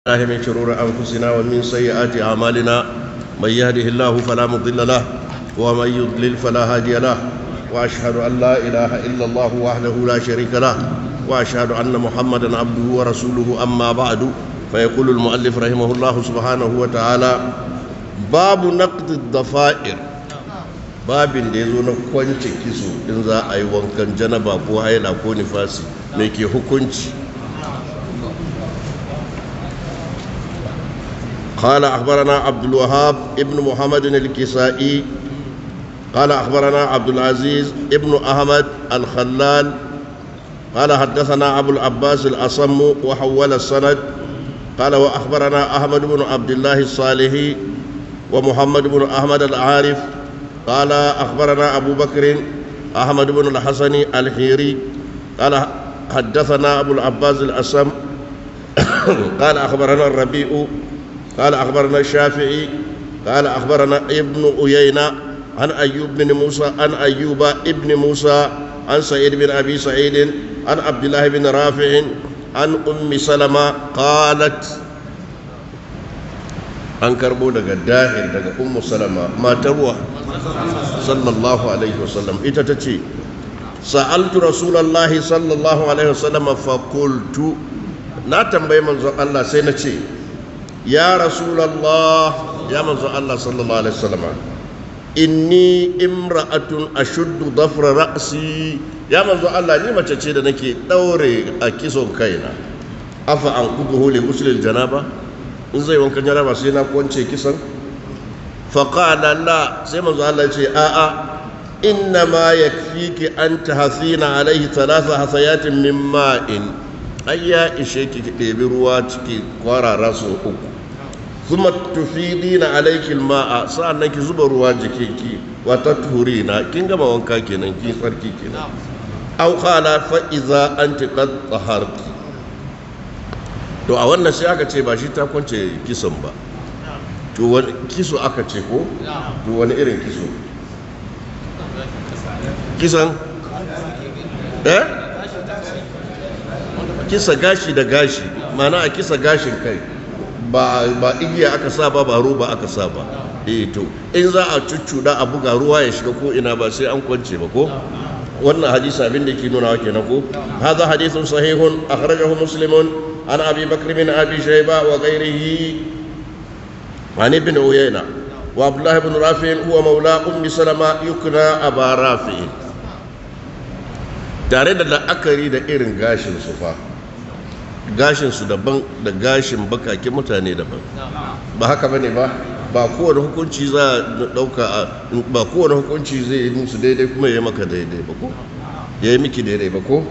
الله من شرور أنفسنا ومن سيئات أعمالنا من يهده الله فلا مضل له ومن يضلل فلا هادي له وأشهد أن لا إله إلا الله وحده لا شريك له وأشهد أن محمدا عبده ورسوله أما بعد فيقول المؤلف رحمه الله سبحانه وتعالى باب نقد الضفائر babin da ya zo na kwance kiso in za a yi wankan janaba ko haila ko nifasi mai ke hukunci قال أخبرنا عبد الوهاب ابن محمد الكسائي قال أخبرنا عبد العزيز ابن أحمد الخلال قال حدثنا أبو العباس الأصم وحول السند قال وأخبرنا أحمد بن عبد الله الصالحي ومحمد بن أحمد العارف قال أخبرنا أبو بكر أحمد بن الحسن الحيري قال حدثنا أبو العباس الأصم قال أخبرنا الربيع قال أخبرنا الشافعي قال أخبرنا ابن أيينة عن أيوب بن موسى عن أيوب ابن موسى عن سعيد بن أبي سعيد عن عبد الله بن رافع عن أم سلمة قالت an karbo daga dahir daga ummu salama matarwa sallallahu alaihi wasallam ita ta ce sa'altu rasulallahi sallallahu alaihi wasallam fa qultu na tambayi manzon Allah sai na ce ya rasulallah ya manzon Allah sallallahu alaihi wasallam inni imra'atun ashuddu dhafra ra'si ya manzon Allah ni mace ce da nake daure a kison kaina afa an kubuhu li ghusl janaba in zai wankan jaraba sai na kwance kisan faƙala la sai manzo Allah ce a'a inna ma yakfiki an tahsina alaihi thalatha hasayatin min ma'in ai ya ishe ki ki ɗebi ruwa ciki kwarara su uku kuma tufidina alaiki ma'a sa'annan ki zuba ruwa jikinki wa tathurina kin gama wanka kenan ki tsarki kenan aw qala fa idza anti qad taharti to a wannan sai aka ce ba shi ta kwance kisan ba to wani kiso aka ce ko to wani irin kiso kisan eh kisa gashi da gashi mana a kisa gashin kai ba ba igiya aka sa ba ba roba aka sa ba eh to in za a cuccuda a buga ruwa ya shiga ko ina ba sai an kwance ba ko wannan hadisi abin da yake nuna wa kenan ko hadha hadithun sahihun akhrajahu muslimun عن أبي بكر بن أبي شيبة وغيره عن ابن عيينة وعبد الله بن رافع هو مولى أم سلمة يكنى أبا رافع tare da la'akari da irin gashin su fa gashin su daban da gashin bakake mutane daban ba haka bane ba ba kowane hukunci za a dauka ba kowane hukunci zai yi musu daidai kuma ya yi maka daidai ba ko ya yi miki daidai ba ko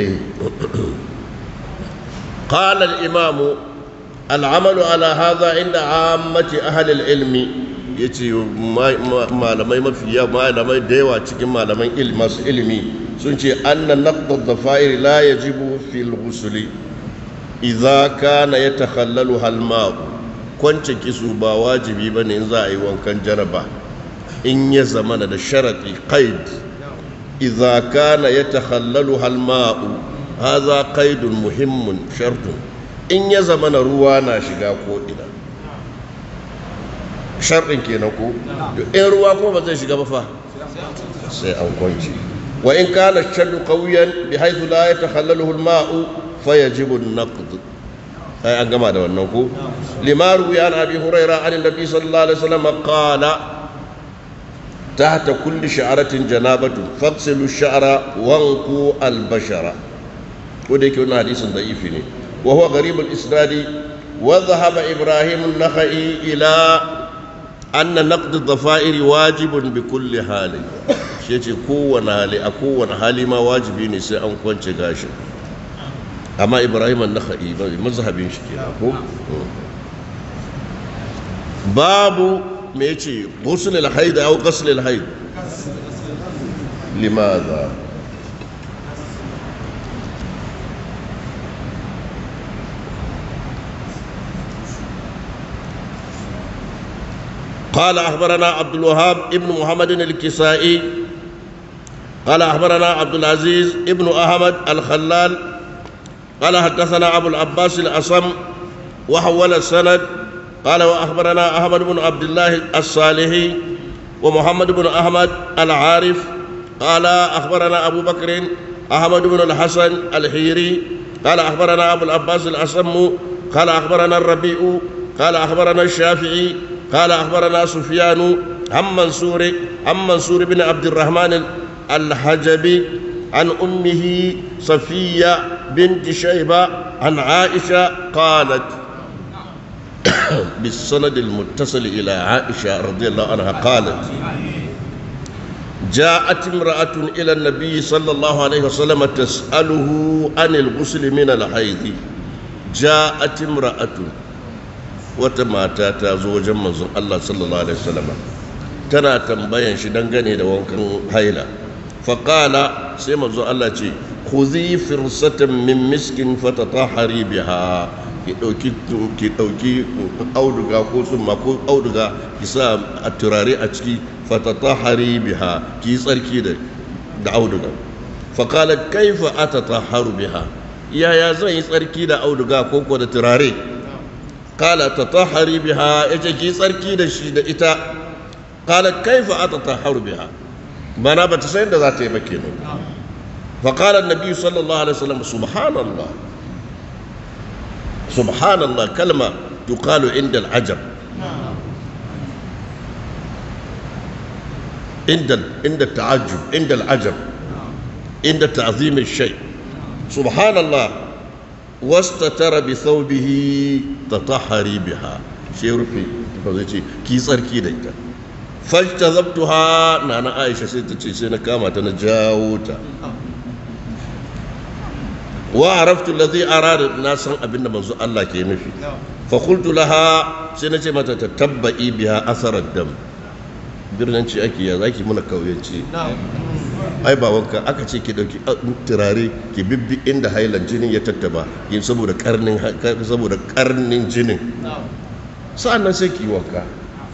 قال الإمام العمل على هذا عند عامة أهل العلم yace malamai mafiya malamai da yawa cikin malaman masu ilimi sun ce annan naqd dhafair la yajibu fil ghusli idza kana yatakhallalu hal ma'u kwance kisu ba wajibi bane in za a yi wankan jaraba in ya zama da sharati qaid idza kana yatakhallalu hal ma'u haza qaidun muhimmun shartun in ya zama na ruwa na shiga ko ina sharɗin kenan ko in ruwa kuma ba zai shiga ba fa sai an kwanci wa in kana shaddu qawiyan bi haythu la yatakhallaluhu al-ma'u fayajibu an-naqd sai an gama da wannan ko limaru ya abi hurairah an nabi sallallahu alaihi wasallam qala تحت كل شعرة جنابة فاغسلوا الشعر وانقوا البشرة وديك هنا حديث ضعيف وهو غريب الإسناد وذهب إبراهيم النخعي إلى أن نقد الضفائر واجب بكل حال شيء كون حالي أكون حالي ما واجبين سي أن كنت غاشم أما إبراهيم النخعي مذهب شكي باب ميتي غسل الحيض أو غسل الحيض لماذا؟ قال أخبرنا عبد الوهاب ابن محمد الكسائي قال أخبرنا عبد العزيز ابن أحمد الخلال قال حدثنا أبو العباس الأصم وحول السند قال وأخبرنا أحمد بن عبد الله الصالحي ومحمد بن أحمد العارف قال أخبرنا أبو بكر أحمد بن الحسن الحيري قال أخبرنا أبو العباس الأسم قال أخبرنا الربيع قال أخبرنا الشافعي قال أخبرنا سفيان عن منصور عن منصور بن عبد الرحمن الحجبي عن أمه صفية بنت شيبة عن عائشة قالت بالسند المتصل إلى عائشة رضي الله عنها قالت جاءت امرأة إلى النبي صلى الله عليه وسلم تسأله عن الغسل من الحيض جاءت امرأة وتماتا تزوجا من الله صلى الله عليه وسلم تنا تنبين شدنغني دوانكن هيلا فقال سيما الله تي خذي فرصة من مسك فتطهري بها ki ɗauki ki ɗauki auduga ko tsumma ko auduga ki sa a turare a ciki fatatahari biha ki yi tsarki da da auduga faqalat kaifa atatahharu biha yaya zan yi tsarki da auduga ko ko da turare qala tatahhari biha yace ki tsarki da shi da ita qala kaifa atatahharu biha mana ba ta san da za ta yi ba kenan faqala an-nabi sallallahu alaihi wasallam subhanallah سبحان الله كلمة تقال عند العجب عند عند التعجب عند العجب عند تعظيم الشيء سبحان الله واستتر بثوبه تطهري بها شيء رفي فزيتي كي صركي دايتا فاجتذبتها نانا عائشة سيتتي سينا كاما تنجاوتا وعرفت الذي أراد الناس أبن منزو الله كي نفي فقلت لها سنة متى تتبعي بها أثر الدم birnanci ake ya zaki muna kauyanci ai ba wanka aka ce ki dauki turare ki bibbi inda hailan jinin ya tattaba yin saboda karnin saboda karnin jinin sa'annan sai ki wanka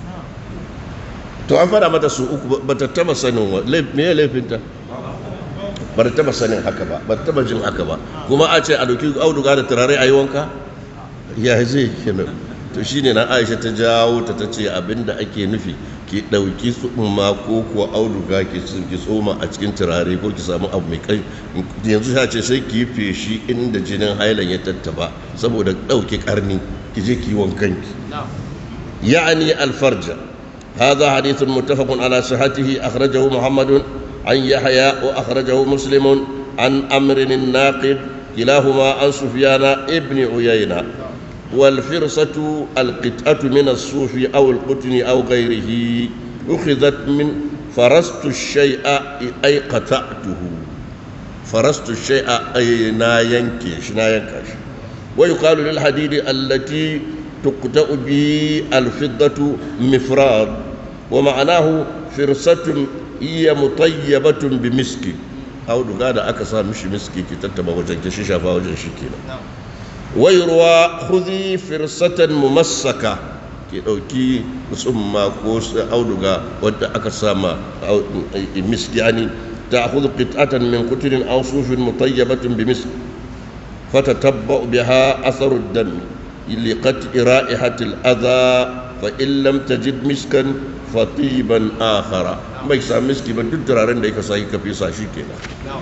to an fada mata su uku ba ta taba sanin me ya laifinta ba ta taba sanin haka ba ba ta taba jin haka ba kuma a ce a dauki auduga da turare a yi wanka ya zai kenan to shine na Aisha ta jawo ta tace abinda ake nufi ki dauki tsumma ko kuwa auduga ki ki tsoma a cikin turare ko ki samu abu mai kai yanzu ya ce sai ki feshi inda jinin hailan ya tattaba saboda dauki karni ki je ki wankan ki ya'ani alfarja هذا حديث متفق على صحته أخرجه محمد عن يحيى وأخرجه مسلم عن أمر الناقد كلاهما عن سفيان ابن عيينة والفرصة القطعة من الصوف أو القطن أو غيره أخذت من فرست الشيء أي قطعته فرست الشيء أي نا ينكش نا ينكش ويقال للحديد التي تقطع به الفضة مفراد ومعناه فرصة هي مطيبة بمسك أو دقادة أكسا مش مسكي كي تتبع وجن كشيشة فوجن شكينا ويروى خذي فرصة ممسكة ki ɗauki tsumma ko auduga wadda aka sama misk yani ta hudu qit'atan min kuturin aw sufin mutayyabatin bi misk fatatabba'u biha atharu ad-dam liqat'i ra'ihati al-adha fa in lam tajid miskan fatiban akhara bai sa miski ba duk turaren da yake sai ka fisa shi kenan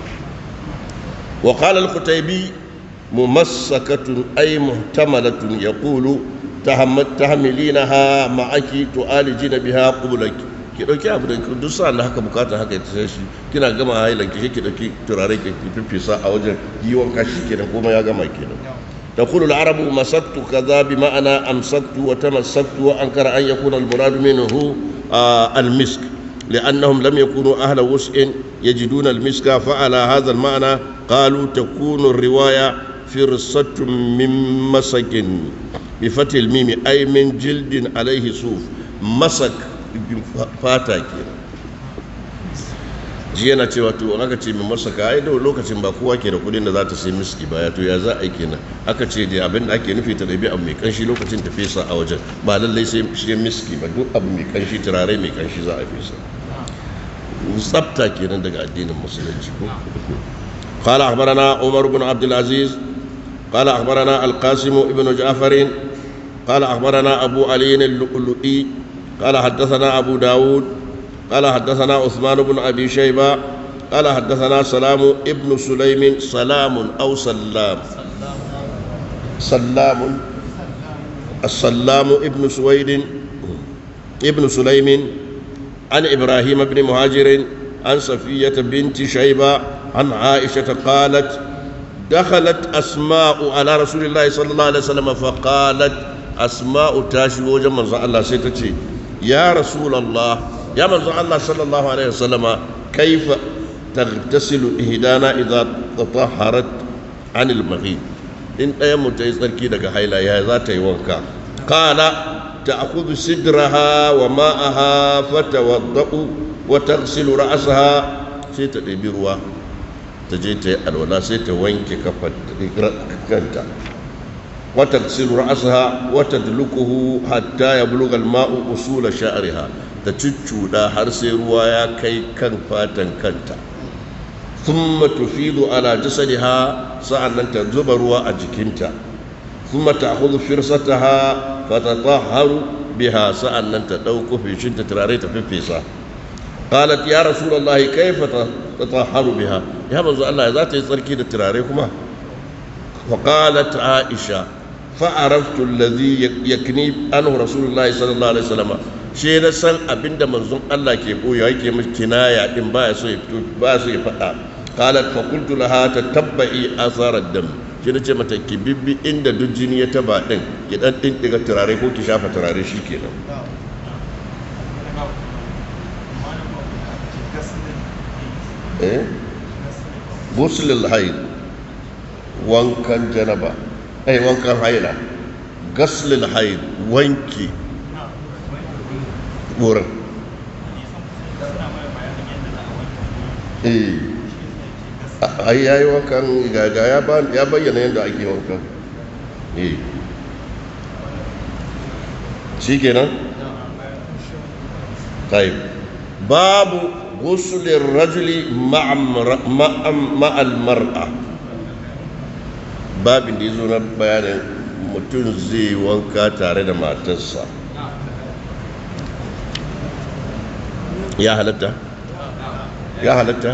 wa qala al-qutaybi mumassakatun ay muhtamalatun yaqulu tahammat tahmilinaha ma'aki tu'alijina biha qublaki ki dauki abu da duk sa'an da haka bukata haka ya tashi shi kina gama hailan ki ki dauki turare ki fifisa a wajen giwon kashi kenan kuma ya gama kenan تقول العرب مسكت كذا بمعنى أمسكت وتمسكت وأنكر أن يكون المراد منه آه المسك لأنهم لم يكونوا أهل وسع يجدون المسك فعلى هذا المعنى قالوا تكون الرواية فرصة من مسك بفتح الميم أي من جلد عليه صوف مسك فاتك ji yana cewa to aka ce min masaka ai da lokacin ba kowa ke da kudin da za ta sai miski ba ya to ya za a yi kenan aka ce da abin da ake nufi ta ɗabi abu mai kanshi lokacin ta fesa a wajen ba lallai sai shi miski ba duk abu mai kanshi turare mai kanshi za a fesa tsafta kenan daga addinin musulunci ko قال أخبرنا عمر بن عبد العزيز قال أخبرنا القاسم ابن جعفر قال أخبرنا أبو علي اللؤلؤي قال حدثنا أبو داود قال حدثنا عثمان بن أبي شيبة قال حدثنا سلام ابن سليم سلام أو سلام سلام السلام ابن سويد ابن سليم عن إبراهيم بن مهاجر عن صفية بنت شيبة عن عائشة قالت دخلت أسماء على رسول الله صلى الله عليه وسلم فقالت أسماء تاشي وجمع الله سيتتي يا رسول الله يا من الله صلى الله عليه وسلم كيف تغتسل إهدانا إذا تطهرت عن المغيب إن أيام تيسركي لك حيلا يا ذات يوانكا قال تأخذ سدرها وماءها فتوضأ وتغسل رأسها سيتدبي روا تجي الولا سيتوانك كفت وتغسل رأسها وتدلكه حتى يبلغ الماء أصول شعرها تتشودا حرسي روايا كي كان فاتن كنتا ثم تفيض على جسدها سألنا تنزب روا أجكنتا ثم تأخذ فرصتها فتطهر بها سألنا تدوك في شدة تراريت في فيسا قالت يا رسول الله كيف تطهر بها يا منزل الله ذات يسركي تراريكما وقالت عائشة فعرفت الذي يكني أنه رسول الله صلى الله عليه وسلم shi na san abinda manzon Allah ke koya yake miki kinaya din ba so ya fito ba so ya faɗa qalat fa qultu laha tatabbi athar ad-dam shi nace mata ki bibbi inda duk jini ya taba din ki dan din diga turare ko ki shafa turare shikenan eh ghusl al-hayd wankan janaba ai wankan haila ghusl al-hayd wanki wurin ai yayi wankan gaga ya bayyana yadda ake wankan eh shi kenan طيب باب غسل الرجل مع مع المرأة باب da yazo na bayanin mutum zai wanka tare da matarsa ya halatta ya halatta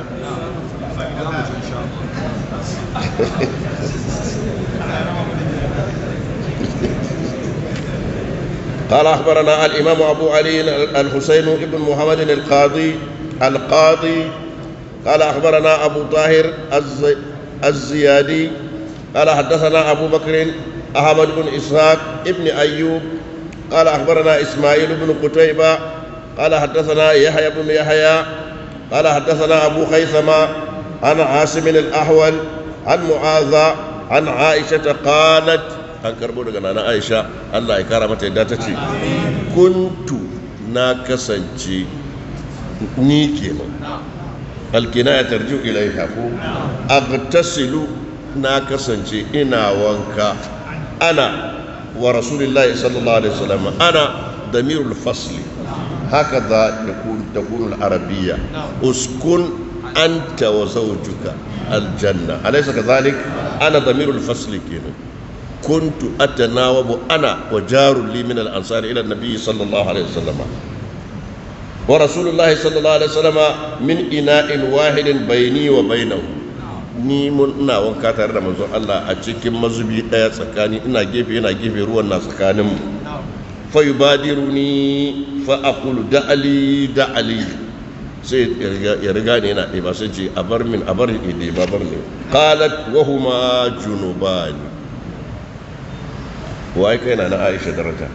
قال أخبرنا الإمام أبو علي الحسين بن محمد القاضي القاضي قال أخبرنا أبو طاهر الزي الزيادي قال حدثنا أبو بكر أحمد بن إسحاق ابن أيوب قال أخبرنا إسماعيل بن قتيبة قال حدثنا يحيى بن يحيى قال حدثنا أبو خيثمة عن عاصم الأحول عن معاذ عن عائشة قالت an karbo daga nana aisha allah ya kara mata yadda ta ce kuntu na kasance ni kenan alkina ya tarju ilaiha ko agtasilu na kasance ina wanka ana wa rasulillahi sallallahu alaihi wasallam ana damirul fasli هكذا يكون تكون العربية اسكن أنت وزوجك الجنة أليس كذلك أنا ضمير الفصل كينا كنت أتناوب أنا وجار لي من الأنصار إلى النبي صلى الله عليه وسلم ورسول الله صلى الله عليه وسلم من إناء واحد بيني وبينه ni mun ina wanka tare da manzon Allah a cikin mazubi daya tsakani ina gefe ina gefe ruwan na tsakanin mu fa yubadiruni fa aqulu da'ali da'ali sai ya riga ne yana ɗeba sai ce a bar min a bar ni ɗeba bar ne qalat wa huma junubani wai kai na na Aisha daraja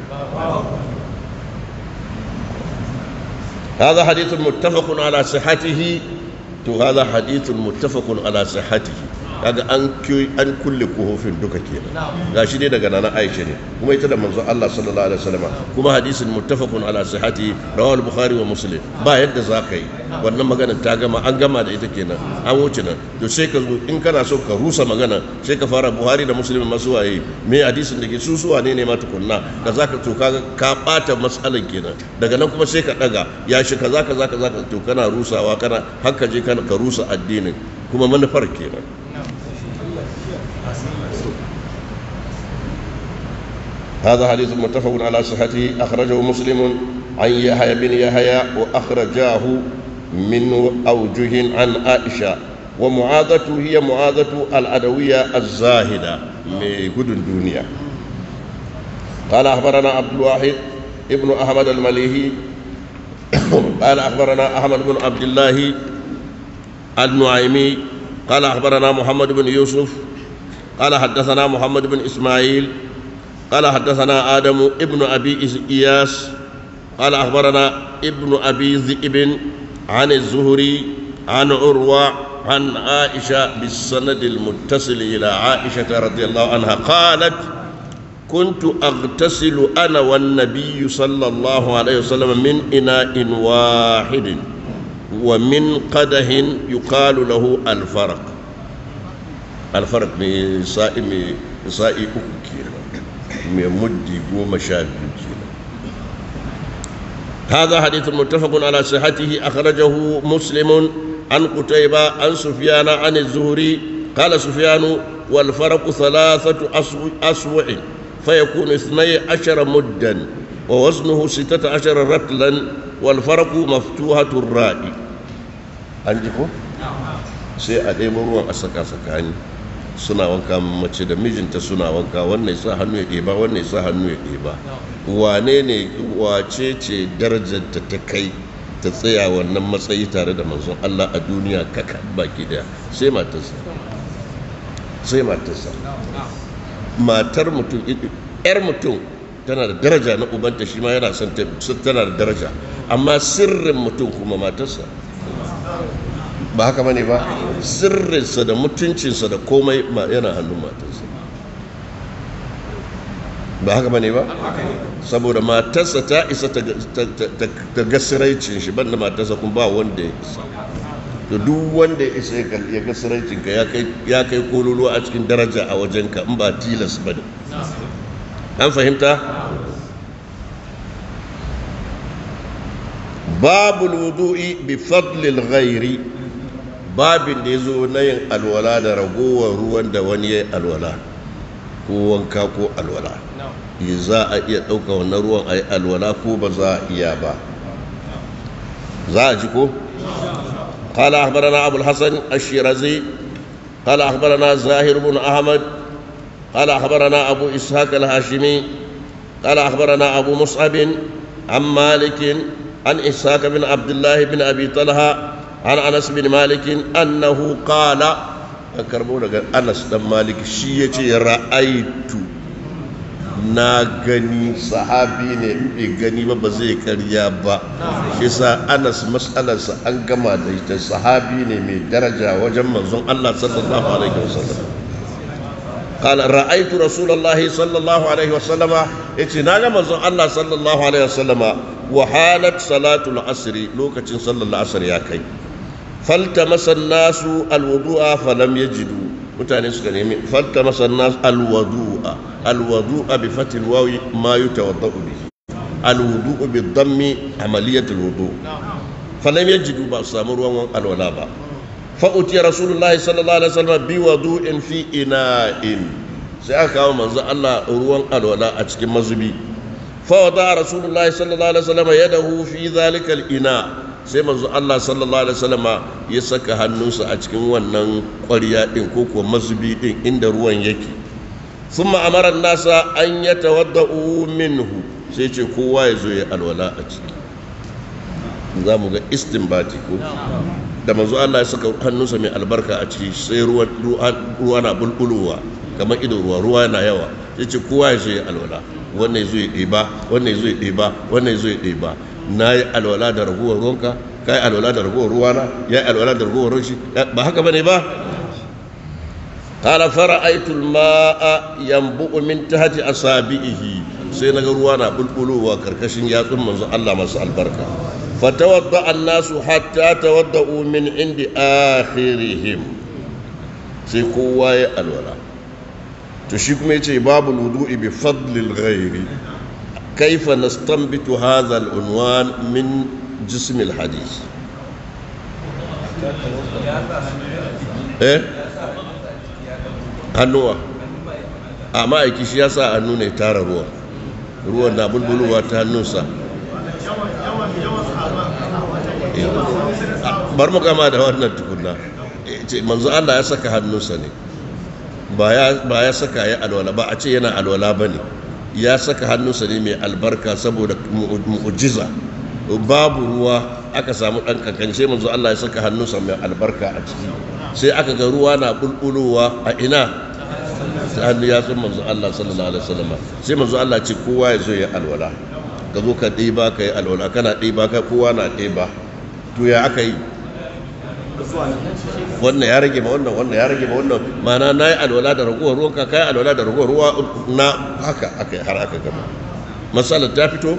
هذا حديث متفق على صحته to hada hadithun muttafaqun ala sihhatihi kaga an an kulle kohofin duka kenan gashi dai daga nana Aisha ne kuma ita da manzon Allah sallallahu alaihi wasallam kuma hadisin muttafaqun ala sihhatihi rawahu al-bukhari wa muslim ba yadda zaka yi wannan maganar ta gama an gama da ita kenan an wuce nan to sai ka zo in kana so ka rusa magana sai ka fara buhari da muslim masu waye me hadisin da ke su suwa ne ne ma tukunna da zaka to kaga ka bata masalan kenan daga nan kuma sai ka daga ya shi kaza kaza kaza to kana rusawa kana haka je kana ka rusa addinin kuma manufar kenan هذا حديث متفق على صحته أخرجه مسلم عن يحيى بن يحيى وأخرجاه من أوجه عن عائشة ومعاذة هي معاذة الأدوية الزاهدة من قد الدنيا قال أخبرنا عبد الواحد ابن أحمد المليهي قال أخبرنا أحمد بن عبد الله النعيمي قال أخبرنا محمد بن يوسف قال حدثنا محمد بن إسماعيل قال حدثنا آدم ابن أبي إياس قال أخبرنا ابن أبي ذئب عن الزهري عن عروة عن عائشة بالسند المتصل إلى عائشة رضي الله عنها قالت كنت أغتسل أنا والنبي صلى الله عليه وسلم من إناء واحد ومن قده يقال له الفرق الفرق من سائي من سائي أكيرا من مدي قوم شابكيرا هذا حديث متفق على صحته أخرجه مسلم عن قتيبة عن سفيان عن الزهري قال سفيان والفرق ثلاثة أسوع فيكون اثني عشر مدا ووزنه ستة عشر رتلا والفرق مفتوحة الراء عندكم sai a ɗebo ruwan a saka tsakani suna wanka mace da mijinta suna wanka wannan sa hannu ya ɗeba wannan sa hannu ya ɗeba wane ne wace ce darajarta ta kai ta tsaya wannan matsayi tare da manzon Allah a duniya kaka baki daya sai matarsa sai matarsa matar mutum yar mutum tana da daraja na ubanta shi ma yana son tana da daraja amma sirrin mutum kuma matarsa ba haka bane ba sirrinsa da mutuncinsa da komai yana hannun matarsa ba haka bane ba saboda matarsa ta isa ta gasiraicin shi banda matarsa kuma ba wanda ya isa to duk wanda ya isa ya gasiraicin ka ya kai kololuwa a cikin daraja a wajenka in ba tilas ba ne an fahimta babul wudu'i bi fadlil ghairi babin da ya zo na yin alwala da ragowar ruwan da wani ya yi alwala ko wanka ko alwala za a iya ɗauka wannan ruwan a yi alwala ko ba za a iya ba za a ji ko? قال أخبرنا أبو الحسن الشيرازي قال أخبرنا زاهر بن أحمد قال أخبرنا أبو إسحاق الهاشمي قال أخبرنا أبو مصعب عن مالك عن إسحاق بن عبد الله بن أبي طلحة عن أنس بن مالك أنه قال أكرمونا أنس بن مالك شيء رأيت na gani sahabi ne bai gani ba ba zai karya ba shi sa anas matsalarsa an gama da ita sahabi ne mai daraja wajen manzon Allah sallallahu alaihi wasallam قال رأيت رسول الله صلى الله عليه وسلم اتناغ منزون الله صلى الله عليه وسلم وحالت صلاة العصر لوكة صلى الله عليه يا كي فالتمس الناس الوضوء فلم يجدوا mutane suka nemi falta masa nas alwadu'a alwadu'a bi fatil wawi ma yatawaddau bihi alwudu'u bi dhammi amaliyatul wudu falam yajidu ba samu ruwan alwala ba fa utiya rasulullahi sallallahu alaihi wasallam bi wudu'in fi ina'in sai aka kawo manzo Allah ruwan alwala a cikin mazubi fa wada rasulullahi sallallahu alaihi wasallam yadahu fi dhalika al-ina sai manzo Allah sallallahu alaihi wasallama ya saka hannunsa a cikin wannan ƙwarya din ko kuwa mazubi din inda ruwan yake thumma amara nasa an yatawaddau minhu sai ce kowa ya zo ya alwala a ciki za mu ga istinbati ko da manzo Allah ya saka hannunsa mai albarka a ciki sai ruwa ruwa na bulbulowa kamar ido ruwa ruwa yana yawa sai ce kowa ya zo ya alwala wannan ya zo ya ɗeba wannan ya zo ya ɗeba wannan ya zo ya ɗeba na yi alwala da ragowar ruwanka ka yi alwala da ragowar ruwana ya yi alwala da ragowar ruwan shi ba haka bane ba qala fara'aytu al-ma'a yanbu'u min tahti asabihi sai naga ruwa na bulbulowa karkashin yatsun manzo Allah masu albarka fatawadda an-nasu hatta tawadda'u min indi akhirihim sai kowa ya alwala to shi kuma yace babu wudu'i bi fadlil ghairi كيف نستنبط هذا العنوان من جسم الحديث eh hannuwa amma aiki shi ya sa hannu ne tara ruwa ruwan na bulbulowa ta hannunsa bar mu gama da wannan tukunna ce manzo Allah ya saka hannunsa ne ba ya saka ya alwala ba a ce yana alwala ba ne ya saka hannunsa ne mai albarka saboda mu'ujiza babu ruwa aka samu ɗan kankance manzo Allah ya saka hannunsa mai albarka a ciki sai aka ga ruwa na bulbulowa a ina ta hannu ya san manzo Allah sallallahu alaihi wasallam sai manzo Allah ce kowa ya zo ya alwala ka zo ka ɗiba ka yi alwala kana ɗiba ka kowa na ɗiba to ya aka yi wannan ya rage ma wannan wannan ya rage ma wannan mana na yi alwala da ragowar ruwan ka kai alwala da ragowar ruwa na haka aka har aka gama masalar ta fito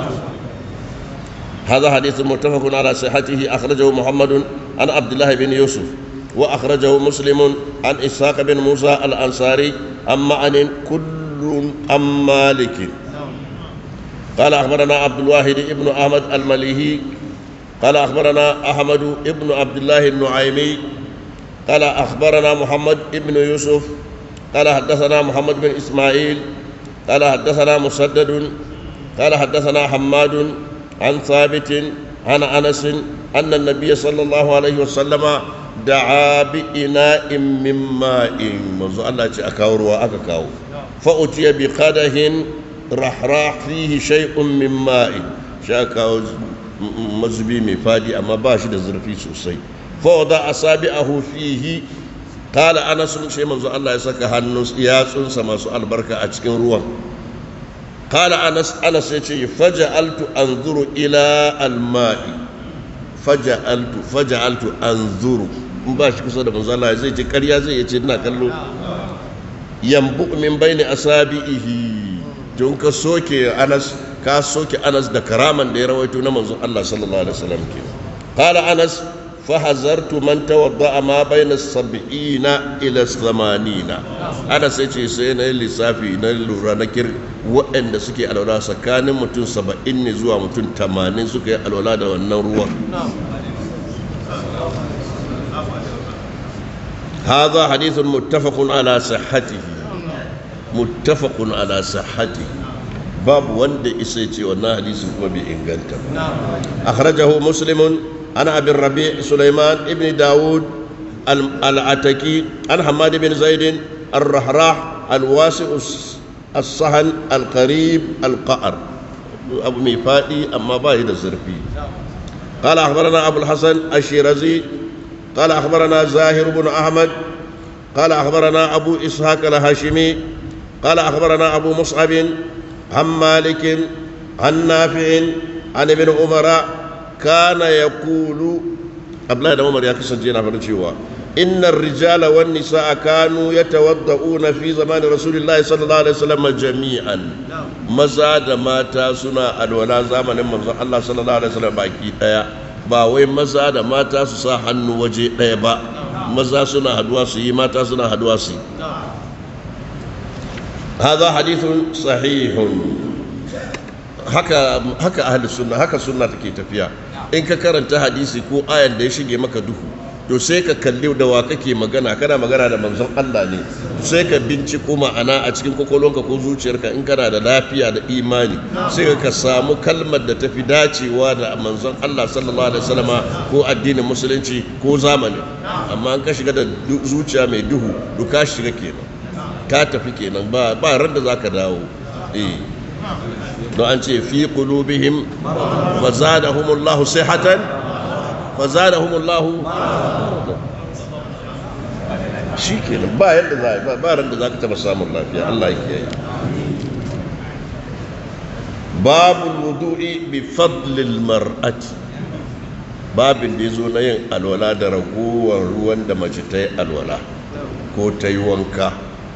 هذا حديث متفق على صحته أخرجه محمد عن عبد الله بن يوسف وأخرجه مسلم عن إسحاق بن موسى الأنصاري عن معن كل عن مالك قال أخبرنا عبد الواحد ابن أحمد المليهي قال أخبرنا أحمد ابن عبد الله النعيمي قال أخبرنا محمد ابن يوسف قال حدثنا محمد بن إسماعيل قال حدثنا مسدد قال حدثنا حماد عن ثابت عن أنس أن النبي صلى الله عليه وسلم دعا بإناء من ماء منذ الله أكاور وأكاو فأتي بقدح رحراح فيه شيء من ماء شاكاو mazubi mai fadi amma ba shi da zurfi sosai fawada asabi'ahu fihi kala anas sai manzo Allah ya saka hannun yatsunsa masu albarka a cikin ruwan kala anas anas ya ce faja'altu anzuru ila alma'i faja'altu faja'altu anzuru in ba shi kusa da manzo Allah zai ce ƙarya zai ce ina kallo yambu min baini asabi'ihi tun ka soke anas ka soke anas da karaman da ya rawaito na manzon Allah sallallahu alaihi wasallam ke qala anas fa hazartu man tawadda ma bayna sab'ina ila samanina anas sai ce sai na lissafi na lura na kir waɗanda suke alwala tsakanin mutum saba'in ne zuwa mutum tamanin suka yi alwala da wannan ruwan هذا حديث متفق على صحته متفق على صحته باب وند إسيتي وانا حديث كما بإنغانتا أخرجه مسلم عن أبي الربيع سليمان ابن داود العتكي عن حماد بن زيد الرحراح الواسع الصهن القريب القعر أبو ميفادي أما باهد الزرفي قال أخبرنا أبو الحسن الشيرازي قال أخبرنا زاهر بن أحمد قال أخبرنا أبو إسحاق الهاشمي قال أخبرنا أبو مصعب عن مالك عن نافع عن ابن عمر كان يقول قبل هذا عمر يكسر جينا فرنشيوا إن الرجال والنساء كانوا يتوضؤون في زمان رسول الله صلى الله عليه وسلم جميعا مزاد ماتا سنا الولا زمن من الله صلى الله عليه وسلم باقي ba wai maza da mata su sa hannu waje ɗaya ba maza suna haduwa su yi mata suna haduwa su yi هذا حديث صحيح haka haka ahli sunna haka sunna take tafiya in ka karanta hadisi ko ayan da ya shige maka duhu to sai ka kalli da wa kake magana kana magana da manzon Allah ne sai ka binciko ma'ana a cikin kwakwalwanka ko zuciyarka in kana da lafiya da imani sai ka samu kalmar da tafi dacewa da manzon Allah sallallahu alaihi wasallama ko addinin musulunci ko zamani amma an ka shiga da zuciya mai duhu duka shiga kenan ka tafi kenan ba ba ran da zaka dawo eh don an ce fi qulubihim wa zadahumullahu sihatan wa zadahumullahu shi kenan ba yadda za ba ba ran da zaka taba samun lafiya Allah ya kiyaye babul wudu'i bi fadlil mar'ati babin da yazo na yin alwala da ragowar ruwan da mace ta yi alwala ko ta yi wanka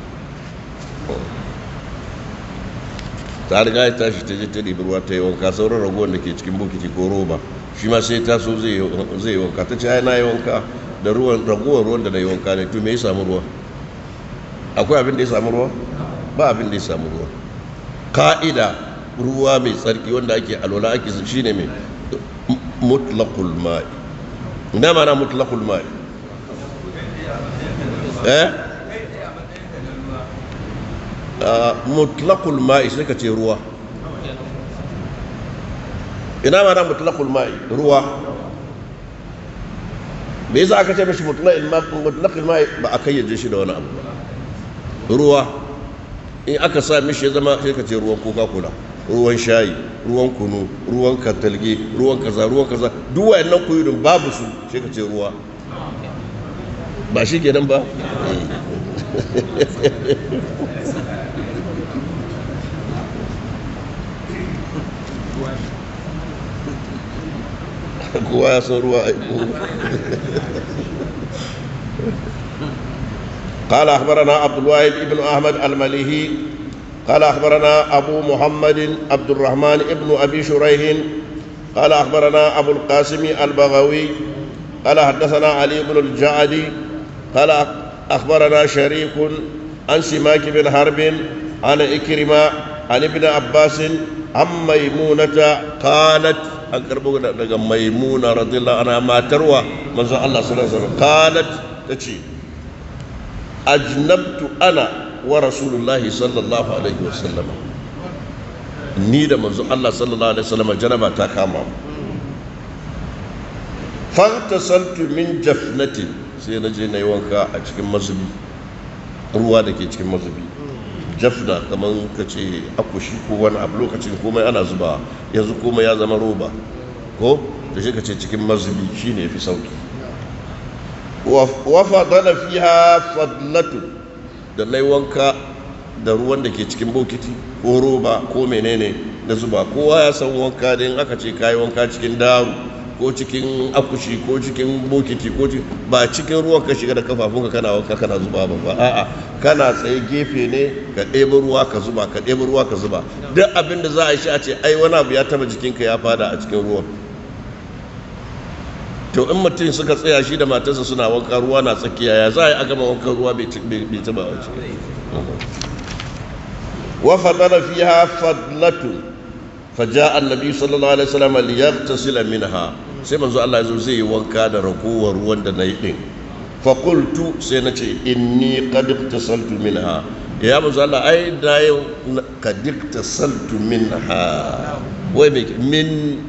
ta riga ya tashi ta je ta ɗibi ruwa ta yi wanka sauran ragowar da ke cikin bokiti ko roba shi ma sai ta so zai yi wanka ta ce ai na yi wanka da ruwan ragowar ruwan da na yi wanka ne to me ya samu ruwa akwai abin da ya samu ruwa ba abin da ya samu ruwa ka'ida ruwa mai tsarki wanda ake alwala ake shi ne mai mutlaqul ma'i ina mana mutlaqul ma'i eh mutlaqul ma'i sai ka ce ruwa ina ma na mutlaqul ma'i ruwa me yasa aka ce mishi mutlaqul ma'i mutlaqul ma'i ba a kayyaje shi da wani abu ba ruwa in aka sa mishi ya zama sai ka ce ruwan coca cola ruwan shayi ruwan kunu ruwan katalge ruwan kaza ruwan kaza duk wayannan kuyudin babu su sai ka ce ruwa ba shi kenan ba kowa ya san ruwa aiko قال أخبرنا عبد الواحد بن أحمد المليهي قال أخبرنا أبو محمد عبد الرحمن بن أبي شريح قال أخبرنا أبو القاسم البغوي قال حدثنا علي بن الجعدي قال أخبرنا شريك عن سماك بن حرب عن إكرمة عن ابن عباس عن ميمونة قالت أقرب ميمونة رضي الله عنها ما تروى من الله صلى الله عليه وسلم قالت تشي أجنبت أنا ورسول الله صلى الله عليه وسلم ni da manzo Allah sallallahu alaihi wasallam janaba ta kama mu fantasaltu min jafnatin sai na je na yi wanka a cikin mazubi ruwa da ke cikin mazubi jafna kamar ka ce akushi ko wani abu lokacin komai ana zuba yanzu komai ya zama roba ko da shi ka ce cikin mazubi shine fi sauki wa fadala fiha fadlatu da na yi wanka da ruwan da ke cikin bokiti ko roba ko menene na zuba kowa ya san wanka da in aka ce kayi wanka cikin daru ko cikin akushi ko cikin bokiti ko ba cikin ruwan ka shiga da kafafunka kana wanka kana zuba ba ba a'a kana tsaye gefe ne ka ɗebi ruwa ka zuba ka ɗebi ruwa ka zuba duk abin da za a yi shi a ce ai wani abu ya taba jikinka ya fada a cikin ruwan to in mutum suka tsaya shi da matarsa suna wanka ruwa na tsakiya ya za a yi a gama wankan ruwa bai taba a ciki وفضل فيها فضلة فجاء النبي صلى الله عليه وسلم ليغتسل منها sai manzo Allah ya zo zai yi wanka da ragowar ruwan da na yi din fa qultu sai na ce inni qad iktasaltu minha ya manzo Allah ai da yau qad iktasaltu minha wai me min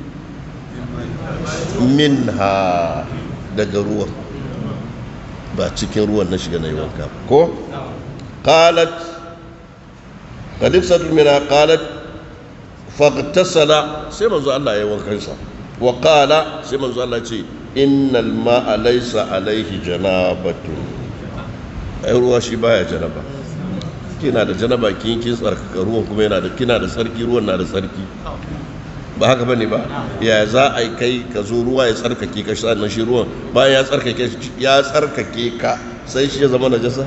minha daga ruwan ba cikin ruwan na shiga na yi wanka ko qalat قد افسدت منها قالت فاغتسل سيما زو الله يوان كنسا وقال سيما زو الله يقول إن الماء ليس عليه جنابة أي ruwa shi baya janaba kina da janaba kin kin tsarkaka ruwan kuma yana da kina da sarki ruwan na da sarki ba haka bane ba ya za a kai ka zo ruwa ya tsarkake ka sannan shi ruwan bayan ya tsarkake ya tsarkake ka sai shi ya zama najasa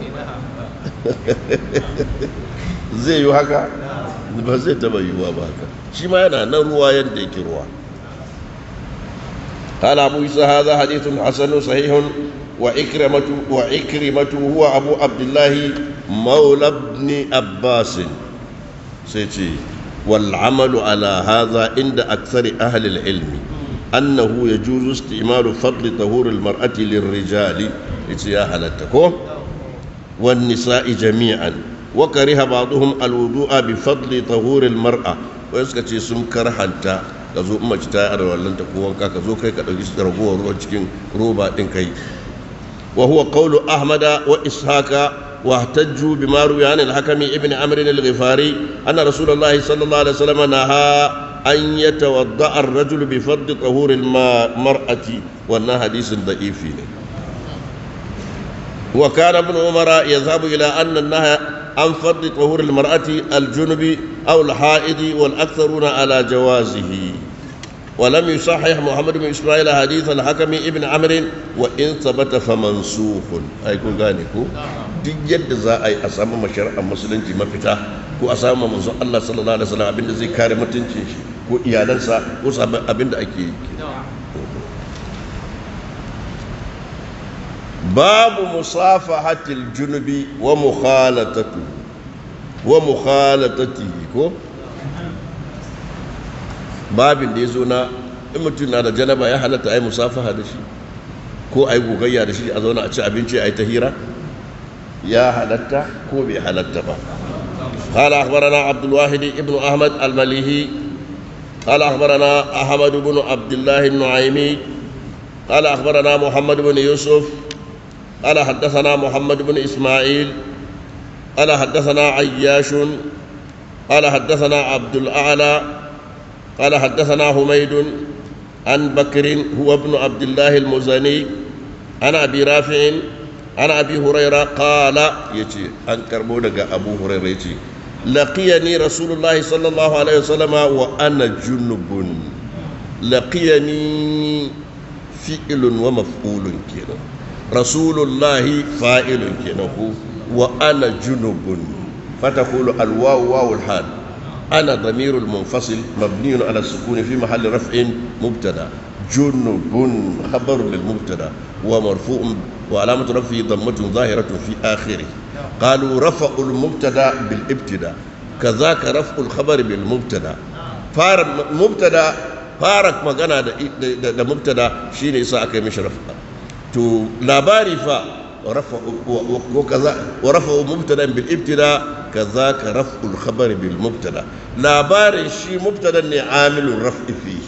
zai yi haka ba zai taba yiwuwa ba haka shi ma yana nan ruwa yadda yake ruwa قال أبو عيسى هذا حديث حسن صحيح وإكرمة وإكرمة هو أبو عبد الله مولى ابن عباس سيتي والعمل على هذا عند أكثر أهل العلم أنه يجوز استعمال فضل طهور المرأة للرجال يا هلتكم والنساء جميعا وكره بعضهم الوضوء بفضل طهور المرأة ويسكتي سم كرهنتا kazo mace ta yi wallan ta ko wanka ka zo kai ka dauki ragowar ruwan cikin roba din kai wa huwa qawlu ahmada wa ishaqa wa ihtajju bima ruwiya an al-hakami ibn amr al-ghifari anna rasulullah sallallahu alaihi wasallam naha an yatawadda ar-rajul bi fadli tahur al-mar'ati wannan hadisin da'ifi ne وكان ابن عمر يذهب إلى أن النهي عن فضل طهور المرأة الجنب أو الحائض والأكثرون على جوازه ولم يصحح محمد بن إسماعيل حديث الحكم ابن عمرو وإن ثبت فمنسوخ أي كون غانيكو duk yadda za a yi a samu mashari'ar musulunci mafita ko a samu manzon Allah sallallahu alaihi wasallam abinda zai kare mutuncin shi ko iyalansa ko sabon abinda ake yi babu musafahatil junubi wa mukhalatatu wa mukhalatatihi ko babin da ya zo na in mutum na da janaba ya halatta ai musafaha da shi ko ai gogayya da shi a zauna a ci abinci ai ta hira ya halatta ko bai halatta ba قال أخبرنا عبد الواحد ابن أحمد المليهي قال أخبرنا أحمد بن عبد الله النعيمي قال أخبرنا محمد بن يوسف قال حدثنا محمد بن إسماعيل قال حدثنا عياش قال حدثنا عبد الأعلى قال حدثنا حميد عن بكر هو ابن عبد الله المزني عن أبي رافع عن أبي هريرة قال يتي أن كربونك أبو هريرة يتي لقيني رسول الله صلى الله عليه وسلم وأنا جنب لقيني فعل ومفعول كنا رسول الله فاعل كنا وأنا جنب فتقول الواو واو الحال أنا ضمير المنفصل مبني على السكون في محل رفع مبتدا جنب خبر للمبتدا ومرفوع وعلامة رفعه ضمة ظاهرة في آخره قالوا رفع المبتدا بالابتداء كذاك رفع الخبر بالمبتدا فار مبتدا فارك magana da da mubtada shine yasa aka yi mishi rafa to labari fa rafa ko kaza wa rafa mubtada bil ibtida kazaka raf'ul khabar bil mubtada labarin shi mubtada ne amilun raf'i fi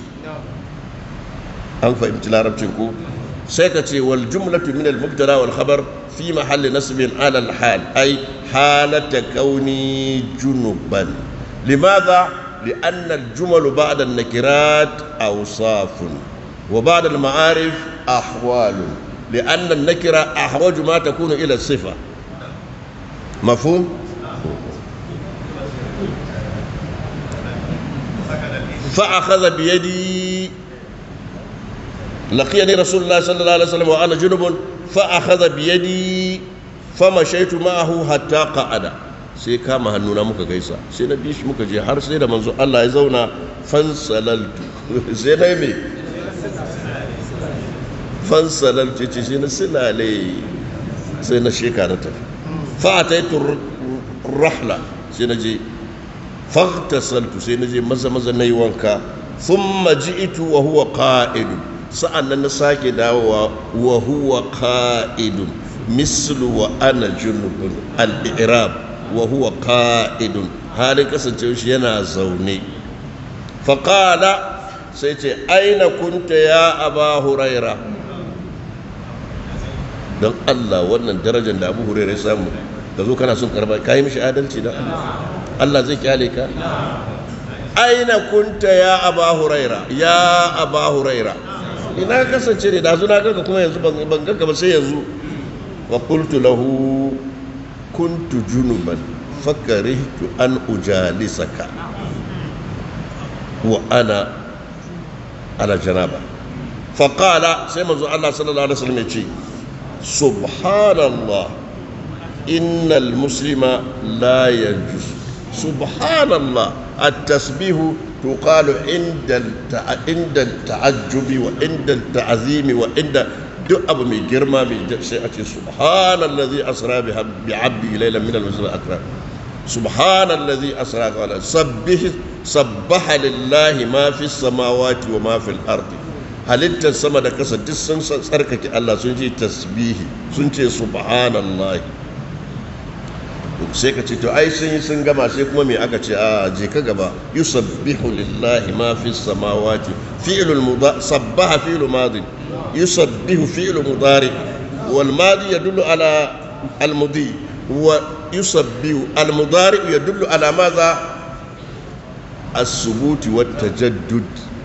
an fahimci larabcin ko sai ka ce wal jumlatu min al mubtada wal khabar fi mahalli nasbin ala al hal ay halata kauni junuban limadha لأن الجمل بعد النكرات أوصاف وبعد المعارف أحوال لأن النكرة أحوج ما تكون إلى الصفة مفهوم؟ فأخذ بيدي لقيني رسول الله صلى الله عليه وسلم وأنا جنب فأخذ بيدي فمشيت معه حتى قعد sai kama hannuna muka gaisa sai na bi shi muka je har sai da manzo Allah ya zauna fansalaltu sai na me fansalaltu ce sai na silale sai na sheka na tafi fa ataitu rahla sai na je faghtasaltu sai na je maza maza nayi wanka thumma ji'tu wa huwa qa'idun sa'annan na sake dawowa wa huwa qa'idun mislu wa ana junubun al-i'rab wa huwa qa'idun halin kasancewa shi yana zaune faqala sai ce aina kunta ya aba huraira don Allah wannan darajar da abu huraira ya samu ka zo kana son karba ka yi mishi adalci don Allah Allah zai kyale ka aina kunta ya aba huraira ya aba huraira ina kasance ne da na ganka kuma yanzu ban ganka ba sai yanzu wa qultu lahu kuntu junuban fakarihtu an ujalisaka wa ana ala janaba faqala sai manzo Allah sallallahu alaihi wasallam ya ce subhanallah innal muslima la yanjus subhanallah at-tasbih تقال عند عند التعجب وعند التعظيم وعند duk abu mai girma mai sai a ce subhanallazi asra bi abdi laylan min al-masjid al-akram subhanallazi asra qala sabbih sabbaha lillahi ma fi samawati wa ma fi al-ardi halittar sama da kasa duk sun tsarkake Allah sun ce tasbihi sun ce subhanallahi sai ka ce to ai sun yi sun gama sai kuma me aka ce a je ka gaba yusabbihu lillahi ma fi samawati fi'lul mudari sabbaha fi'lu madin يسبح فعل مضارع والماضي يدل على المضي ويسبح المضارع يدل على ماذا الثبوت والتجدد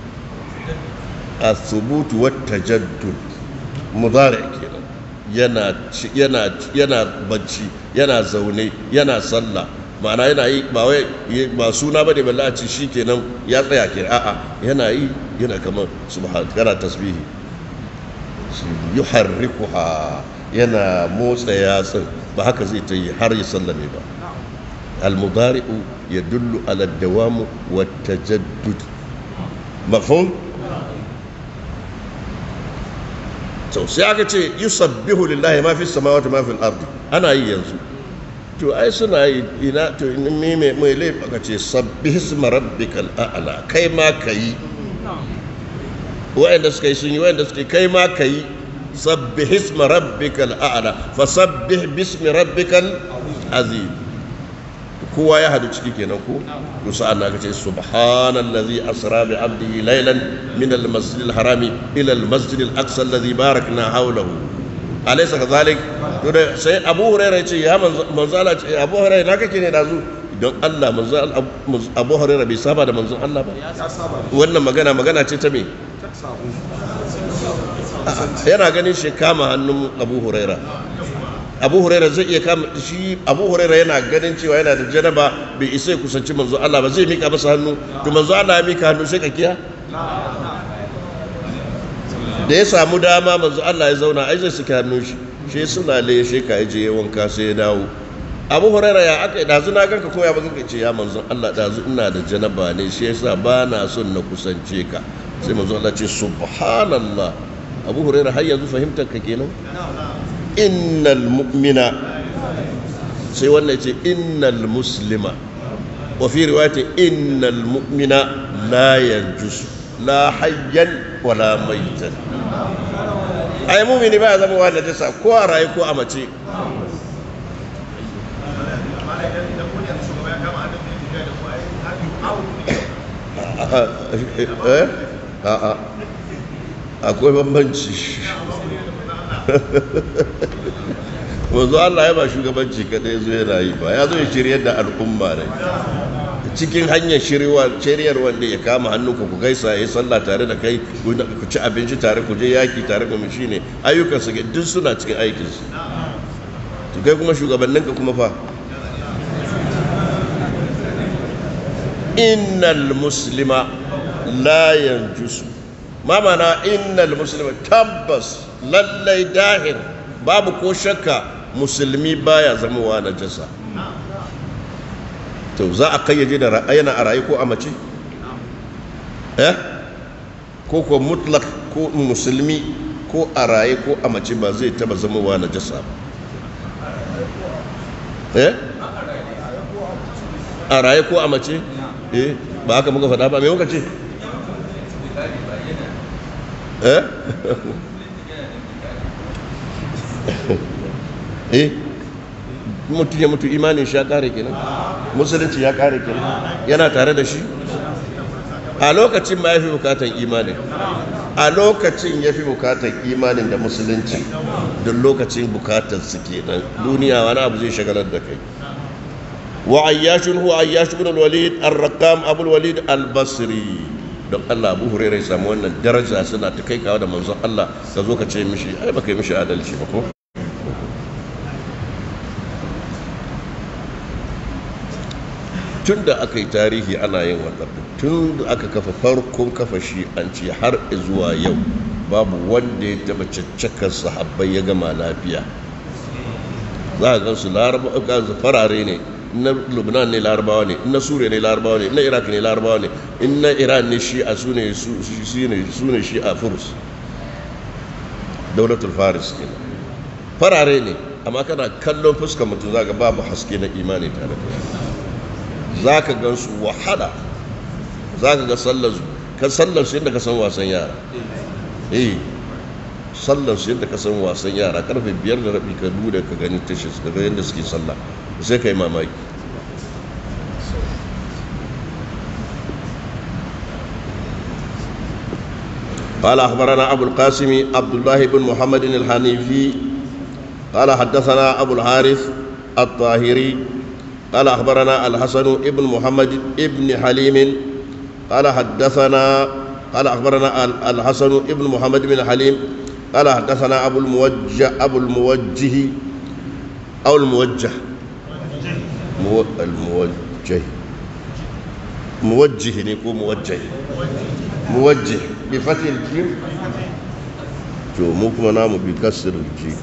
الثبوت والتجدد مضارع كده yana yana yana bacci yana zaune yana sallah ma'ana yana yi ba wai ba suna bane balle a ci shikenan ya tsaya ke a'a yana yi yana kamar subhan kana tasbihi yuharrikuha yana motsa yatsun ba haka zai ta yi har ya sallame ba almudari'u ya dullu ala dawamu wa tajaddud mafhum to sai aka ce yusabbihu lillahi ma fi samawati ma fi al-ardi ana yi yanzu to ai suna yi ina to me me mai laifi aka ce sabbih isma rabbikal a'la kai ma kai wa'anda suka yi sun yi wa'anda suka yi kai ma ka yi sabbih isma rabbikal a'la fa sabbih bismi rabbikal azim kowa ya hadu ciki kenan ko to sa'an nan kace subhanallazi asra bi abdihi laylan min al-masjid al-harami ila al-masjid al-aqsa alladhi barakna hawlahu alaysa kadhalik to da sai Abu Hurairah ce ya manzo Allah ce Abu Hurairah na kake ne dazu don Allah manzo Abu Hurairah bai saba da manzon Allah ba wannan magana magana ce ta me yana ganin shi kama hannun Abu Hurairah abu huraira zai iya kama shi abu huraira yana ganin cewa yana da janaba bai isa ya kusanci manzo Allah ba zai mika masa hannu to manzo Allah ya mika hannu sai ka kiya da ya samu dama manzo Allah ya zauna ai zai saki hannun shi shi sulale shi ka je wanka sai ya dawo abu huraira ya aka yi dazu na ganka koya ba kanka ce ya manzo Allah dazu ina da janaba ne shi yasa ba na son na kusance ka sai manzo Allah ce subhanallah abu huraira har yanzu fahimtar ka kenan innal mu'mina sai wannan ce innal muslima wa fi riwayati innal mu'mina la yanjus la hayyan wala maitan ai mu'mini ba ya zama wa najasa ko a raye ko a mace a'a akwai bambanci wanzu Allah ya ba shugabanci kadai zo yana yi ba ya zo ya shiryar da al'umma ne cikin hanyar shiryar wanda ya kama hannunka ku gaisa ya yi sallah tare da kai ku ci abinci tare ku je yaki tare da shi ne ayyukan su duk suna cikin aikinsu to kai kuma shugabanninka kuma fa innal muslima la yanjusu ma mana innal muslima tabbas lallai dahir babu ko shakka musulmi baya zamowa na jasa to za a kayyade da ra'ayana a rayu ko a mace eh ko ko mutlak ko musulmi ko a raye ko a mace ba zai taba zamowa na jasa eh a raye ko a mace eh ba haka muka faɗa ba me muka ce eh eh mutum ya mutu imanin shi ya kare kenan musulunci ya kare kenan yana tare da shi a lokacin ma ya fi bukatan imanin a lokacin ya fi bukatan imanin da musulunci don lokacin bukatar su kenan duniya wani abu zai shagalar da kai wa ayyashun huwa ayyashu bin al-walid ar-rakam abul walid al-basri don Allah Abu Hurairah ya samu wannan daraja suna ta kai kawo da manzon Allah ka zo ka ce mishi ai baka yi mishi adalci ba ko tun da aka yi tarihi ana yin wannan tun da aka kafa farkon kafa shi an ce har zuwa yau babu wanda ya taba caccakar sahabbai ya gama lafiya za a gan su farare ne na lubnan ne larabawa ne na suriya ne larabawa ne na iraq ne larabawa ne in na iran ne shi a su ne shi a furs daulatul faris ke farare ne amma kana kallon fuskar mutum za ga babu haske na imani tare da za ka gan su wahala za ka ga sallar ka sallar su yadda ka san wasan yara eh sallar su yadda ka san wasan yara karfe biyar da rabi ka duda ka gani tashi ka ga yadda suke sallah sai ka yi mamaki قال أخبرنا أبو القاسم عبد الله بن محمد الحنيفي قال حدثنا أبو الحارث الطاهري قال أخبرنا الحسن ابن محمد ابن حليم قال حدثنا قال أخبرنا الحسن ابن محمد بن حليم قال حدثنا أبو الموجه أبو الموجه أو الموجه مو الموجه موجه نكون موجه موجه بفتح الجيم شو مو كما نام بكسر الجيم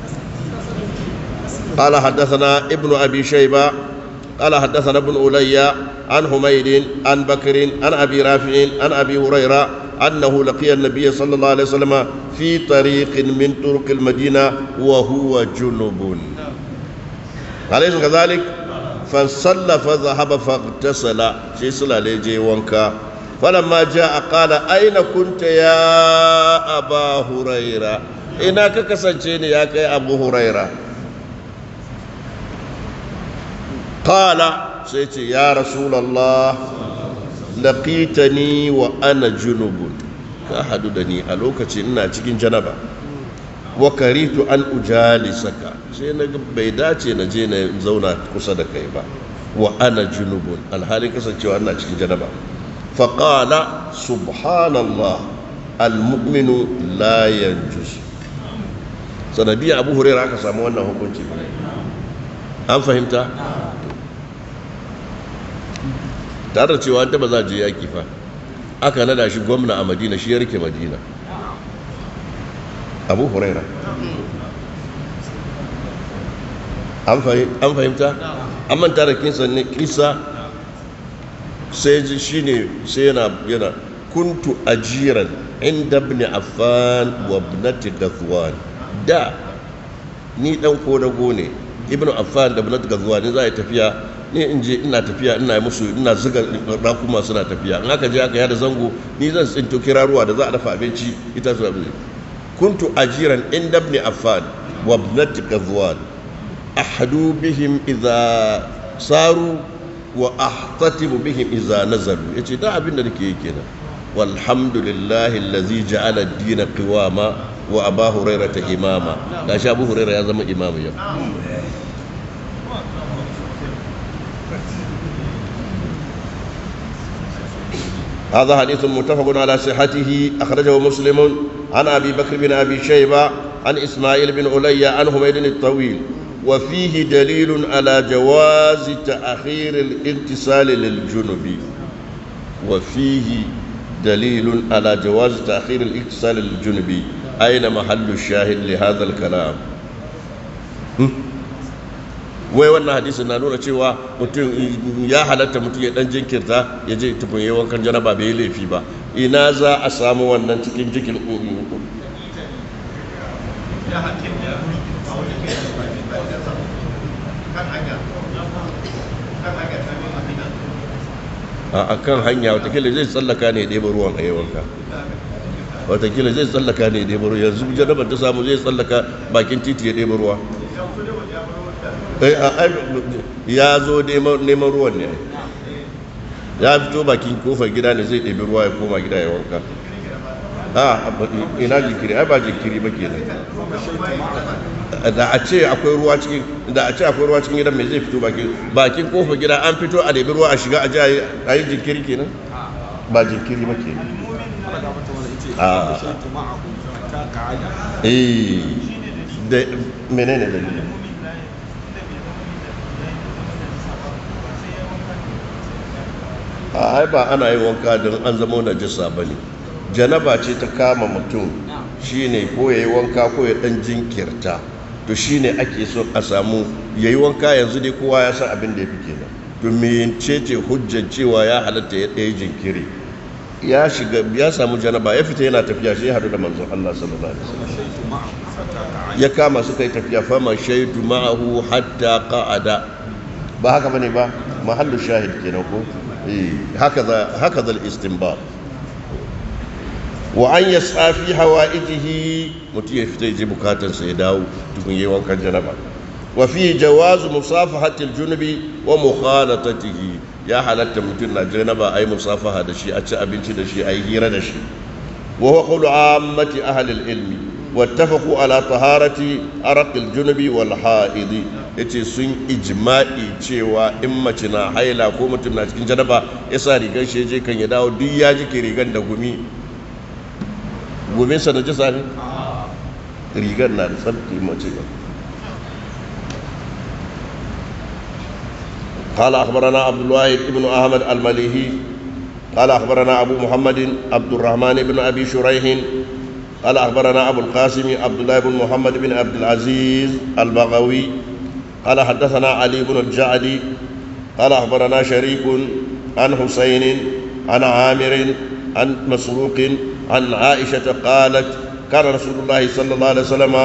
قال حدثنا ابن أبي شيبة قال حدثنا ابن أولي عن حميد عن بكر عن أبي رافع عن أبي هريرة أنه لقي النبي صلى الله عليه وسلم في طريق من طرق المدينة وهو جنب أليس كذلك فصلى فذهب فاغتسل شيء صلى عليه وانكا فلما جاء قال أين كنت يا أبا هريرة إنك كسنتيني يا أبو هريرة قال sai ce ya rasulallah laqitani wa ana junubun ka hadu da ni a lokacin ina cikin janaba wa karitu an ujalisaka sai na bai dace na je na zauna kusa da kai ba wa ana junubun alhalin kasancewa ina cikin janaba faqala subhanallah almu'minu la yanjus sanadiyar abu huraira aka samu wannan hukunci an fahimta tare da cewa ta ba za je yaki fa aka nada shi gwamna a madina shi ya rike madina abu huraira an fahimta an manta da kinsa ne kisa sai ji shi ne sai yana yana kuntu ajiran inda ibn affan wa ibnati ghazwan da ni dan kodago ne ibn affan da ibnati ghazwan za a yi tafiya ni in je ina tafiya ina musu ina zuga rakuma suna tafiya in aka je aka yada zango ni zan tsinto kiraruwa da za a dafa abinci ita su abin kuntu ajiran inda ibn affan wa ibnati ghazwan ahadu bihim idza saru wa ahtatibu bihim idza nazalu yace da abin da nake yi kenan walhamdulillahi allazi ja'ala ad-din qiwama wa aba hurairah imama gashi abu hurairah ya zama imamu yau هذا حديث متفق على صحته أخرجه مسلم عن أبي بكر بن أبي شيبة عن إسماعيل بن علي عن حميد الطويل وفيه دليل على جواز تأخير الاغتسال للجنب وفيه دليل على جواز تأخير الاغتسال للجنب أين محل الشاهد لهذا الكلام wai wannan hadisin na nuna cewa mutum ya halatta mutum ya dan jinkirta ya je tukun yi wankan janaba bai yi laifi ba ina za a samu wannan cikin jikin a kan hanya watakila zai tsallaka ne ɗaya ruwan a yawanka watakila zai tsallaka ne ɗaya ruwa yanzu janabar ta samu zai tsallaka bakin titi ya ɗaya ruwa ya zo neman ruwan ne ya fito bakin kofar gida ne zai ɗabi ruwa ya koma gida ya wanka a ina jinkiri ai ba jinkiri ba ke da a ce akwai ruwa cikin da a ce akwai ruwa cikin gidan mai zai fito bakin bakin kofar gida an fito a ɗabi ruwa a shiga a ji a yi jinkiri kenan ba jinkiri ba kenan a eh da menene dalilin a ba ana yin wanka don an zama najisa ba ne janaba ce ta kama mutum shine ko ya yi wanka ko ya dan jinkirta to shine ake so a samu ya yi wanka yanzu dai kowa ya san abin da ya fi kenan to mece ce hujjar cewa ya halatta ya ɗaya jinkiri ya shiga ya samu janaba ya fita yana tafiya shi ya haɗu da manzon Allah sallallahu alaihi wasallam ya kama suka yi tafiya fama shaidu ma'ahu hatta qa'ada ba haka bane ba mahallu shahid kenan ko هكذا هكذا الاستنباط وأن يسعى في حوائجه متي يفتي بكاتا سيداو تكون يوان كان جنبا وفيه جواز مصافحة الجنب ومخالطته يا حالة متنا جنبا أي مصافحة دشي أتش أبنتي دشي أي هيرة دشي وهو قول عامة أهل العلم واتفقوا على طهارة أرق الجنب والحائض yace sun ijma'i cewa in mace na haila ko mutum na cikin janaba ya sa rigar shi je kan ya dawo duk ya jike rigar da gumi guminsa da jisa ne rigar na da tsarki mace ba قال أخبرنا عبد الواحد بن أحمد المليهي قال أخبرنا أبو محمد عبد الرحمن بن أبي شريح قال أخبرنا أبو القاسم عبد الله بن محمد بن عبد العزيز البغوي قال حدثنا علي بن الجعدي قال أخبرنا شريك عن حسين عن عامر عن مسروق عن عائشة قالت كان رسول الله صلى الله عليه وسلم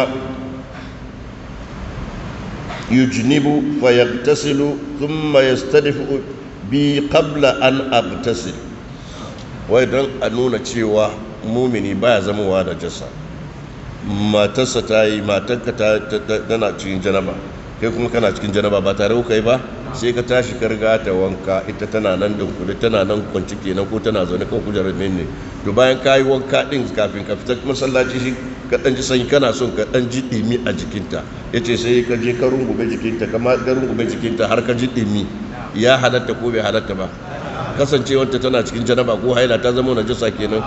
يجنب فيغتسل ثم يستدفئ بي قبل أن أغتسل وإذن أنونا تشيوا مؤمني بايا زموا هذا جسا ما تسا تاي ما تنك تنا تشين جنبا kai kuma kana cikin janaba ba tare kuka yi ba sai ka tashi ka riga ta wanka ita tana nan dunkule tana nan kwanci kenan ko tana zaune kan kujerar ne to bayan ka yi wanka din kafin ka fita masallaci shi ka dan ji sanyi kana son ka dan ji dimi a jikinta yace sai ka je ka rungume jikinta kama ka rungume jikinta har ka ji dimi ya halatta ko bai halatta ba kasancewarta tana cikin janaba ko haila ta zama najasa kenan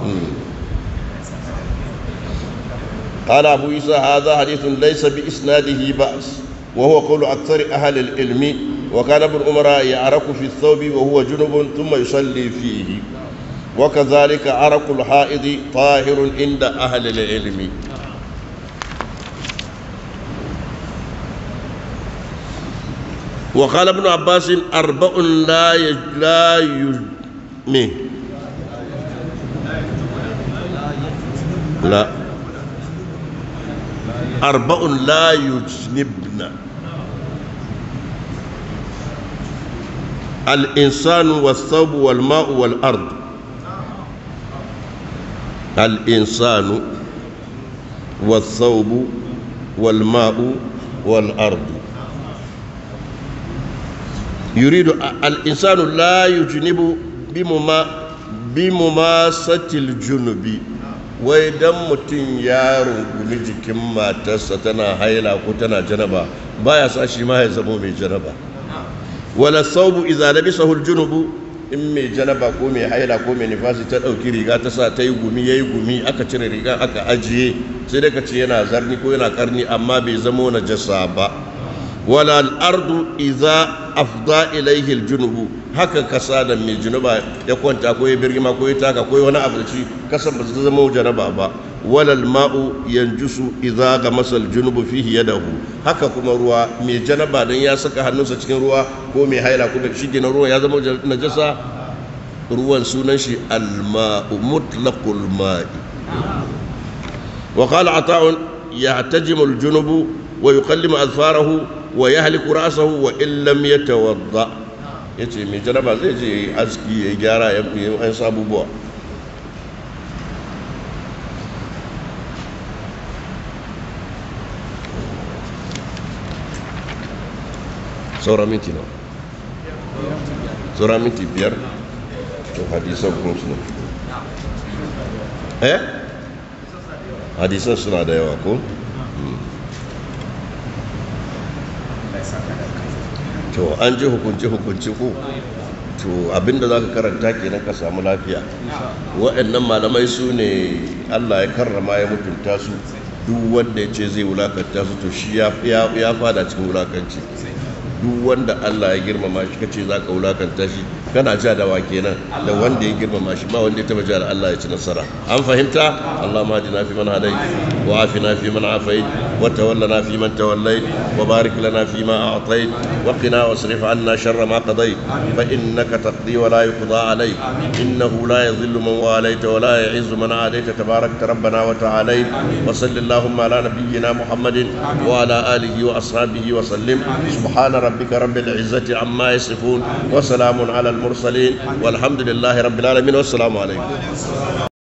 قال أبو عيسى هذا حديث ليس بإسناده بأس وهو قول أكثر أهل العلم وكان ابن عمر يعرق في الثوب وهو جنب ثم يصلي فيه وكذلك عرق الحائض طاهر عند أهل العلم وقال ابن عباس أربع لا يج... لا يج... مين؟ لا أربع لا يجنبن الإنسان والثوب والماء والأرض الإنسان والثوب والماء والأرض يريد الإنسان لا يجنب بمما بمماسة الجنب wai dan mutum ya rungumi jikin matarsa tana haila ko tana janaba baya sa shi ma ya zama mai janaba wala saubu idza labisahu aljunubu in mai janaba ko mai haila ko mai nifasi ta dauki riga ta sa ta yi gumi yayi gumi aka cire riga aka ajiye sai dai ka ce yana zarni ko yana karni amma bai zama najasa ba wala al-ardu idza afda ilayhi al-junubu haka kasa da mai junuba ya kwanta ko ya birgima ko ya taka ko wani abu da shi kasan ba su zama janaba ba walal ma'u yanjusu idza gamasa al-junubu fihi yadahu haka kuma ruwa mai janaba dan ya saka hannunsa cikin ruwa ko mai haila ko shi gina ruwa ya zama najasa ruwan sunan shi al-ma'u mutlaqul ma'i wa qala ata'un yahtajimu al-junubu wa yuqallimu azfarahu wa yahliku ra'sahu wa in lam yatawadda yace mai janaba zai je yayi aski yayi gyara ya yi an sabubuwa saura minti nawa saura minti biyar to hadisan kuma suna eh hadisan suna da yawa ko to an ji hukunci hukunci ko to abinda za ka karanta kenan ka samu lafiya waɗannan malamai su ne allah ya karrama ya mutunta su duk wanda ya ce zai wulakanta su to shi ya fada cikin wulakanci duk wanda allah ya girmama shi kace za ka wulakanta shi kana ja da wa kenan da wanda ya girmama shi ba wanda ya taba ja da allah ya ci nasara an fahimta allah ma na fi man hadai wa afina fi man afait wa tawallana fi man tawallait wa barik lana fi ma a'tait wa qina wasrif anna sharra ma qadait fa innaka taqdi wa la yuqda alayk innahu la yadhillu man walayta wa la yu'izzu man adayta tabarakta rabbana wa ta'ala wa sallallahu ala nabiyyina muhammadin wa ala alihi wa ashabihi wa sallim subhana rabbika rabbil izzati amma yasifun wa salamun ala al mursalin والحمد لله رب العالمين والسلام عليكم